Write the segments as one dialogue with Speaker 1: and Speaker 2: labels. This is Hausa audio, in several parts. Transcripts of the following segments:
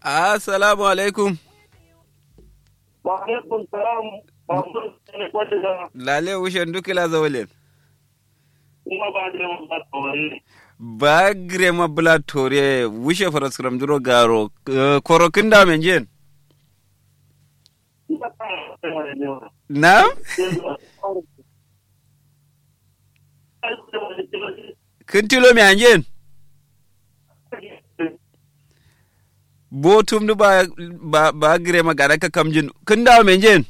Speaker 1: Assalamu alaikum.
Speaker 2: Wa alaikum salam. Mamun ne kwace da
Speaker 1: Lale wushen dukila zawalin.
Speaker 2: kuma ba da yawan ba tsawari.
Speaker 1: Ba grema bula tore wushe faraskram duro garo eh, korokin da men jen.
Speaker 2: Ina ta yi wani ne wa.
Speaker 1: Na? Kin tilo me anjen? Bo tum du ba ba ba grema gara ka kamjin. Kin da men jen?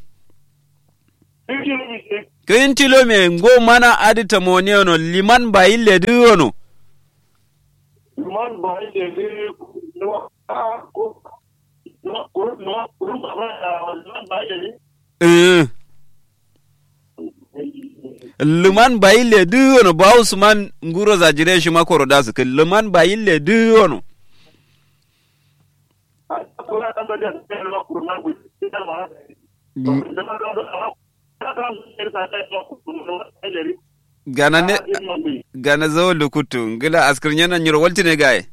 Speaker 1: Kin tilo me ngo mana adita moniono liman ba ille duono.
Speaker 2: Man ba yi da zai kuma a ko kuma kuma kuma ba ba da man ba yi da
Speaker 1: Eh. Luman ba ille duono ba Usman nguro za jire shi makoro da su luman ba ille duono.
Speaker 2: a kuma an ba da zai na kuma ku da ba da ba da da da
Speaker 1: Gana ne gana zawo lukutu ngila askar nyana nyiro walti ne gaye.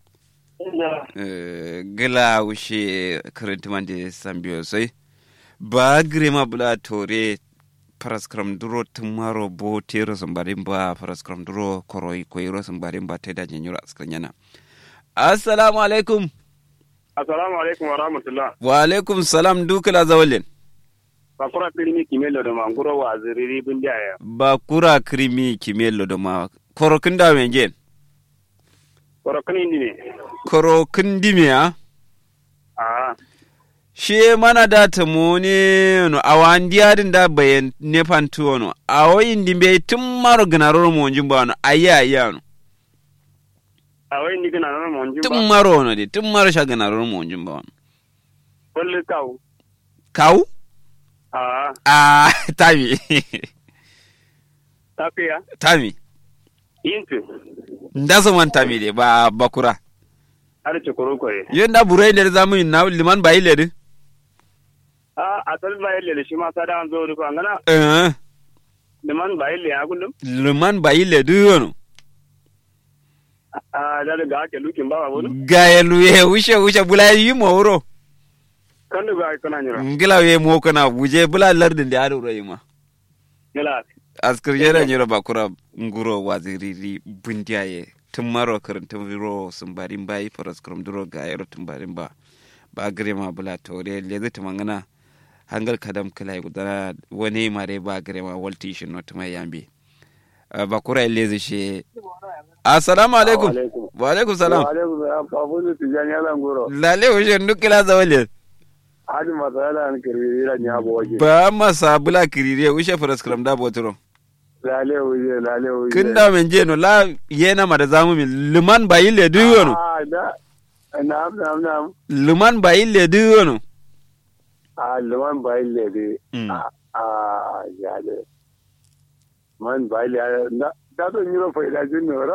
Speaker 1: Eh, gila wushe karantiman da sambiyo sai. Ba grema bula tore paraskram duro tumaro bo tero sambarin ba paraskram duro koroi koiro sambarin ba ta da nyiro askar nyana. Assalamu alaikum.
Speaker 2: Assalamu alaikum wa rahmatullah.
Speaker 1: Wa alaikum salam dukala zawalin.
Speaker 2: Bakura filmi kimelo da manguro wa ziriri bin jaya.
Speaker 1: Ba kura krimi kimelo da ma korokin da men jen.
Speaker 2: Korokan indi ne.
Speaker 1: Korokin dimiya.
Speaker 2: Ah,
Speaker 1: Shi mana da ta mone no awan diadin da bayan nefan tuwo no. Awo indi be tun maro gnaroro mo njin ba no ayya ayya no.
Speaker 2: a wai ni gina nan mun ji
Speaker 1: Tun
Speaker 2: ba.
Speaker 1: maro no de tun maro sha gnaroro mo njin ba no.
Speaker 2: Kullu kawo.
Speaker 1: Kau?
Speaker 2: Ah,
Speaker 1: Ah, tami.
Speaker 2: tafiya.
Speaker 1: tami.
Speaker 2: Yintu.
Speaker 1: Ndasa man tami de ba bakura.
Speaker 2: Har ci kuro koye.
Speaker 1: Yenda burai da zamu yin na liman ba ile de.
Speaker 2: Ah, asal ba yalle shi ma sada an zo rufa ngana.
Speaker 1: Eh.
Speaker 2: Liman ba yalle ya kullum.
Speaker 1: Liman ba ile de no.
Speaker 2: Ah, da ga ake lukin ba ba wani.
Speaker 1: Gaya luye wushe wushe bula yi mo wuro.
Speaker 2: Kan da ga kana nyira.
Speaker 1: ngila we mo kana buje bula lardin da ado rai ma
Speaker 2: Gila.
Speaker 1: askar yara nyiro bakura nguro waziriri bundiyaye tun maro karantun viro sun barin bayi faras kurum duro ga yaro tun barin ba ba gare ma bula tore leze ta mangana hangal kadam kala gudana wani mare ba gare ma walti shi not mai yambe Uh, bakura leze shi assalamu alaikum wa alaikum salam
Speaker 2: alaikum salam. Babu ne tijani ala ngoro.
Speaker 1: lale wushe nukila zawale
Speaker 2: Hadi masala an kirbi ila nya bo waje.
Speaker 1: ba masa bula kirire wushe faras kurum da botoro
Speaker 2: Lale wuje, lale wuje.
Speaker 1: kin da men je no la yena ma da zamu min luman ba yille du yono
Speaker 2: Ah, da. Na'am, na'am, na'am.
Speaker 1: luman ba yille du yono
Speaker 2: Ah, liman ba yalle de.
Speaker 1: Mm.
Speaker 2: Ah, ah, ya le. Man ba yalle na da to nyiro fa ila jin nora.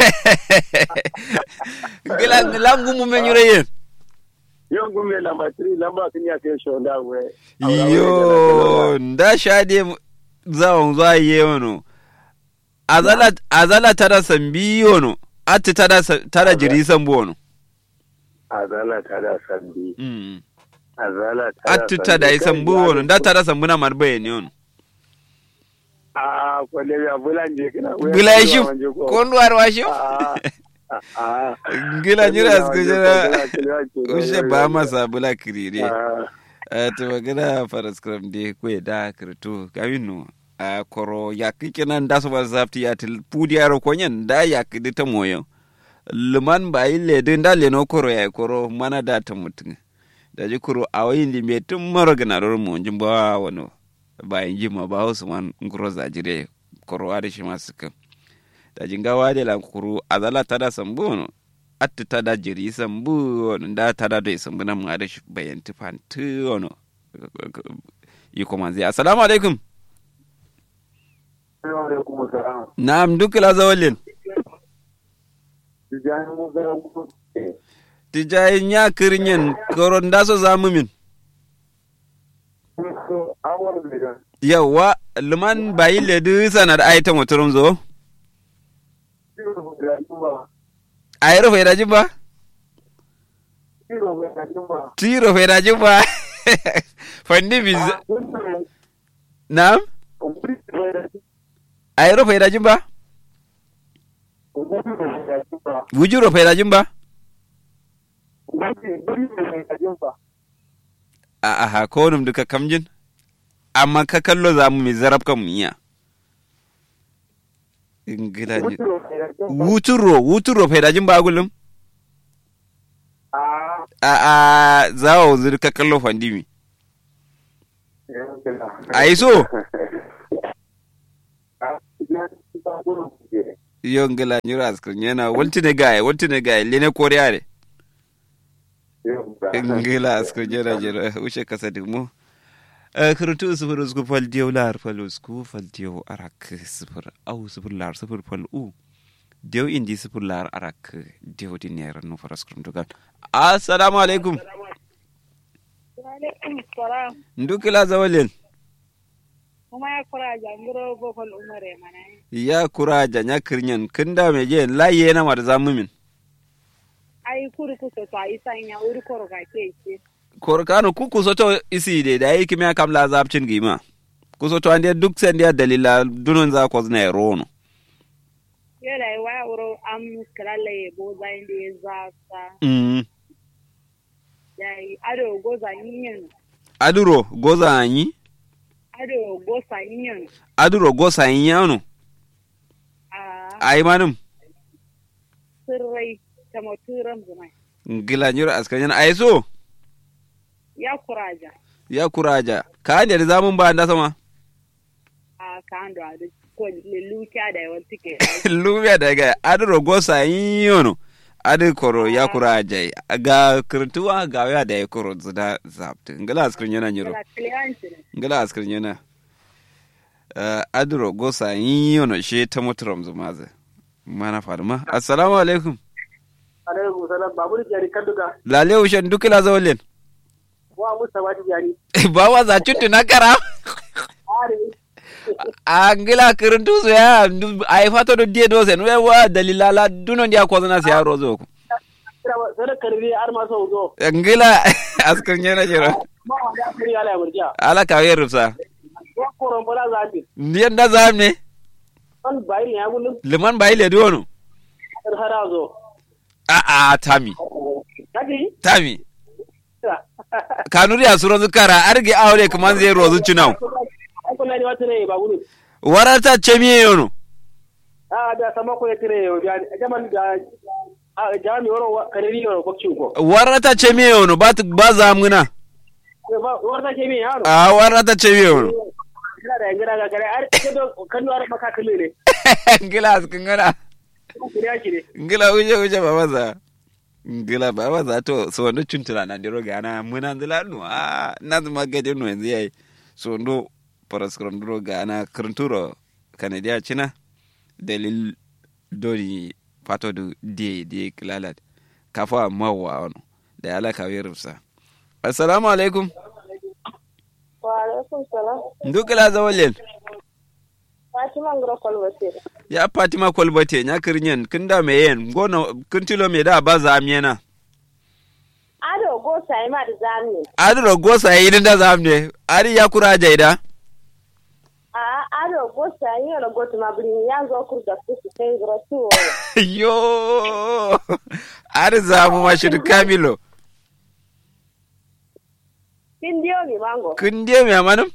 Speaker 1: gila la ngumu men yure yen
Speaker 2: Yon gume lamba 3 lamba kin ya kai shonda we.
Speaker 1: yo nda shade zawon za ye wono azala azala tada sambi yono atti tada sa- tada jiri sambo wono
Speaker 2: Azala ta da sandi.
Speaker 1: Mm.
Speaker 2: Azala ta da
Speaker 1: atti tada isambu wono nda tada sambu na marbe ni yono
Speaker 2: Ah, kwale ya bulanje kina.
Speaker 1: gila shi kondu arwa shi
Speaker 2: Ah. Ah.
Speaker 1: gila nyira
Speaker 2: Wanda
Speaker 1: skujira
Speaker 2: kila- kila- kila-
Speaker 1: ushe ba masa bula kirire
Speaker 2: Ah.
Speaker 1: Uh, to magana paraskram de kwe da kirtu kawinu a koro ya kike nan da su ba zafti ya til pudi aro konyen da ya kidi ta moyo luman ba ille din da le no koro ya koro mana da ta mutun da ji koro a wayin di me tun maro gana ro mo jin ba wano ba yin ji ma ba wasu man nguro za jire koro a da shi masu kan da jinga wade la kuru azala tada sambu no atti tada jiri sambu ono nda tada do sambu na mu ada bayanti fanti ono yiko manzi assalamu alaikum
Speaker 2: Alaikum salam.
Speaker 1: na'am dukla zawalin
Speaker 2: Tijani mu ga mu.
Speaker 1: tijay nya kirinyen koron daso zamu min
Speaker 2: So, awar da
Speaker 1: yawa luman bayi ledu sanar aita motorum zo a yi rufe da ba
Speaker 2: Shi tiro bai na jumba.
Speaker 1: tiro fe da jumba fandi mi nam
Speaker 2: Kumburi bai da
Speaker 1: ayro fe da jumba
Speaker 2: kumburi bai da jumba.
Speaker 1: wujuro fe da jumba
Speaker 2: Kumburi bai da jumba.
Speaker 1: a aha ko num duka kamjin amma ka kallo za mu mi zarab kan mu iya ingila ni
Speaker 2: Tiro bai da jumba.
Speaker 1: wuturo wuturo fe da jumba gulum
Speaker 2: Ah,
Speaker 1: a a zawo zur ka kallo fandi mi Ai so? yo ngila nyura askrin yana waltine gaye waltine gaye lene koriare ngila askrin yana jira ushe kasa digmo kirtu sifir usku fal diyo lar fal usku fal diyo arak sifir au sifir lar sifir fal u diyo indi sifir lar arak diyo di nera no faras krum dugal assalamu alaikum
Speaker 3: Alaikum salam.
Speaker 1: ndukila zawalen
Speaker 3: Kuma ya kura jangiro gofal umare mana.
Speaker 1: ya kura janya kirnyan kinda me je laye na mar zamumin
Speaker 3: Ai kuri kusa to ai sanya uri koro ka ke ce.
Speaker 1: korkano ku kusoto isi de da yiki me kam la zapcin gima kusoto ande duk sen dia dalila dunun za ko zna rono
Speaker 3: Yala ai waya uro am kalalle ye boza inde ya zasa.
Speaker 1: mm
Speaker 3: Yayi ado goza yin.
Speaker 1: aduro goza anyi
Speaker 3: Ado goza yin.
Speaker 1: aduro gosa yano
Speaker 3: A
Speaker 1: ai manum
Speaker 3: sirrai ta maturan zuma.
Speaker 1: ngila nyura askanyan ai so
Speaker 3: Ya kuraja.
Speaker 1: ya kuraja ka ande da zamun ba anda sama
Speaker 3: A kando a duk ko leluka da yawan tike.
Speaker 1: lumiya daga aduro gosa yano adu koro ya kuraja ga kirtuwa ga ya da ya koro zida zapt ngila askanyan nyuro
Speaker 3: Kala kliyanci ne.
Speaker 1: ngala askar yana uh, adro gosa yono she ta motorom zumaze mana farma assalamu alaikum
Speaker 2: Alaikum salam babur jari kanduga.
Speaker 1: lale ushan dukila zawlen
Speaker 2: Wa musa wadi jari.
Speaker 1: ba wa za cutu na kara
Speaker 2: Are.
Speaker 1: a ngila kirin tuzu ya ai fato do die do sen we wa dalila la duno dia ko na siya rozo ko
Speaker 2: Sada karbi har ma sau zo.
Speaker 1: ngila askar yana jira
Speaker 2: Ma wa da kari ala ya murja.
Speaker 1: ala ka wer rufsa
Speaker 2: Wa koron bala zabi.
Speaker 1: ndiyan da zamne
Speaker 2: An bayi ya gulun
Speaker 1: liman bai le dono
Speaker 2: har hara zo.
Speaker 1: a a tami
Speaker 2: Kadi?
Speaker 1: tami kanuri asuro zukara arge aure kaman zai rozu cinau
Speaker 2: An kula ni wata ne ba gulun.
Speaker 1: warata chemiye yono
Speaker 2: a da sama ko ya tire yo da jaman da a jami woro kariri yo ko ko
Speaker 1: warata chemiye yono ba ba zamguna
Speaker 2: ba warta ke mi yaro
Speaker 1: a warata chemiye yono
Speaker 2: kira da ngira ga gare ar ke do kanu ar maka kalle ne
Speaker 1: ngila skingana
Speaker 2: kiriya ki ne
Speaker 1: ngila uje uje baba za ngila baba za to so ndo chuntula na ndiro gana muna ndila no a na zuma gade no yanzu yayi so ndo paraskron ndiro gana krnturo kanadia china dalil dori pato du die die klalat kafa mawa ono da ala ka wirsa assalamu alaikum
Speaker 3: Wa alaikum salam.
Speaker 1: ndukila zawalen
Speaker 3: Fatima ngro kolwate.
Speaker 1: ya fatima kwalbate nya kirnyen kinda me yen gono kintilo me da ba za amyena
Speaker 3: Ado goza ima da zamne.
Speaker 1: adro gosa yi da zamne ari ya kura jaida
Speaker 3: a ado gosa yi na gotu ma brin ya zo kur da su su kai gro tu
Speaker 1: yo ari za mu mashir kamilo
Speaker 3: kin dio mi mango
Speaker 1: kun je me amanum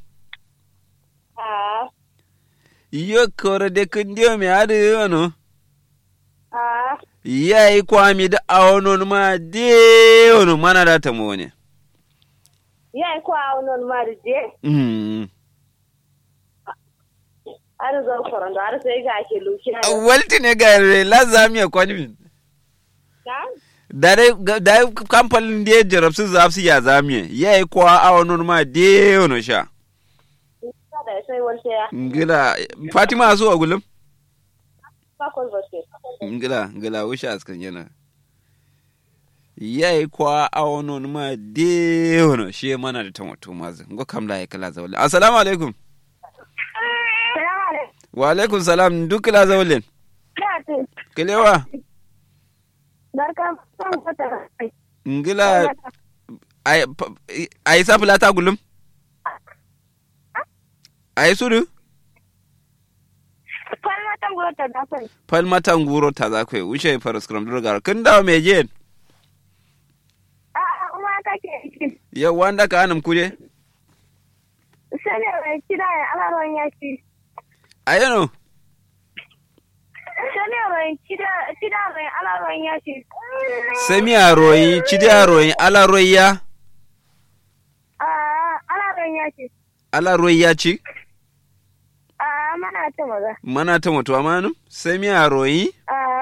Speaker 3: a
Speaker 1: yo kore de kun je me ari yono
Speaker 3: a
Speaker 1: yayi kwami da awonon ma de yono mana da ta mu ne
Speaker 3: ya ko a non ma de
Speaker 1: mm
Speaker 3: ado zo koron da ar sai ga ke luki na
Speaker 1: walti ne ga re la zamiya kwani
Speaker 3: ka
Speaker 1: dare dare kamfanin da ya jarabsu zafsu ya zamiye yayi kwa awonon ma de yono sha
Speaker 3: da sai wal sai ya
Speaker 1: ngila fatima so a gulum
Speaker 3: ka kol baske
Speaker 1: ngila ngila wusha askan yana yayi kwa awonon ma de wono shi mana da tamato mazu ngo kamla ya kala zawle assalamu alaikum
Speaker 3: salamu alaikum
Speaker 1: wa alaikum salam duk kala zawlen
Speaker 3: ya ce
Speaker 1: kilewa
Speaker 3: barka san kwata
Speaker 1: ngila ay pa- ay sapla ta gulum ay sudu
Speaker 3: Kwan matan gura ta dafin.
Speaker 1: pal mata nguro ta za kwe wuce paraskram durgar kin dawo me je
Speaker 3: A kuma kake yi.
Speaker 1: ya wanda ka anam kuje
Speaker 3: Sani mai kira ya alaron yaki.
Speaker 1: ayano
Speaker 3: Sani mai kira kira mai alaron yaki.
Speaker 1: semi aroyi chidi aroyi ala roya
Speaker 3: A alaron yaki.
Speaker 1: ala roya ci
Speaker 3: A mana ta maza.
Speaker 1: mana ta mutuwa manum semi aroyi
Speaker 3: A